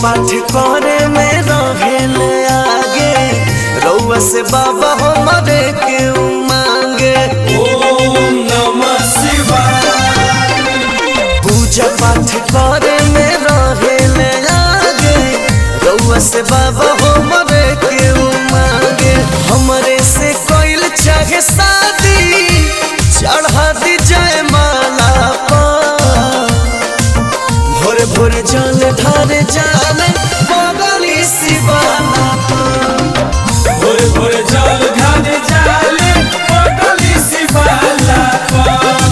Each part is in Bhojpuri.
पाठ करे में रहेले आगे रउआ से बाबा हमरे के मांगे ओम नमः शिवाय पूजा पाठ करे में रहेले आगे रउआ से बाबा हमरे के मांगे हमरे से कोइल चाहे शादी चढ़ा दी जय माला पर भोरे भोरे जल ढारे जाने बगली शिवाला भोरे भोरे जल ढारे जाले पटली शिवाला पर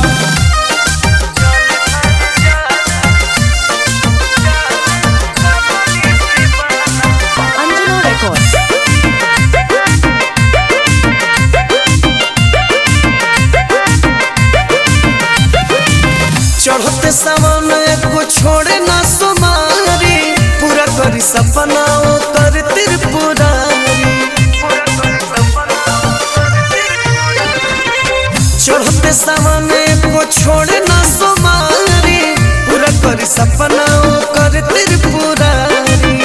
Anjana Records. चढ़ते सावन को छोड़े ना सुमारी पूरा करी सपना ओ कर त्रिपुरारी चढ़ते सावन को छोड़े ना सुमारी पूरा करी सपना ओ कर त्रिपुरारी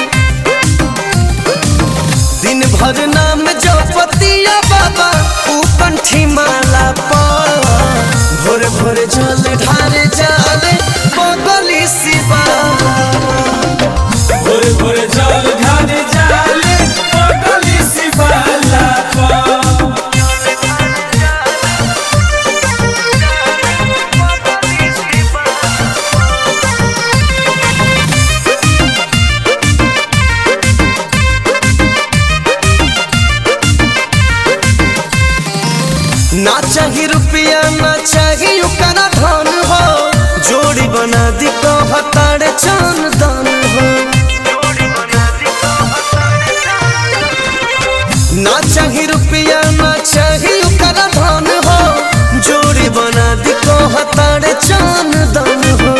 दिन भर नाम जपतिया बाबा ऊ कंठी माला पर भोरे भोरे जल ढारे जाले बगली शिवाला भोरे भोरे जल ढारे जाले पटली शिवाला पर ना चाही रुपया ना चाही ओकरा धन हो जोड़ी बना दी तो हतारे चंदन हो ना चाही रुपया ना चाही ओकरा धन हो जोड़ी बना दी तो हतारे चंदन हो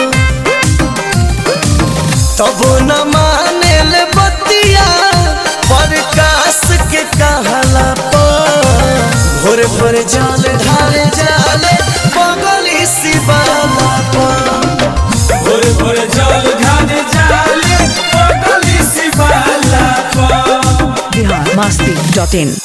तबो न माने ले बतिया प्रकाश के कहला पर भोरे भोरे जाल ढाले जाले बगली शिवाला पर भोरे भोरे जल ढारे जाले पटली शिवाला पर Bihar Masti.in.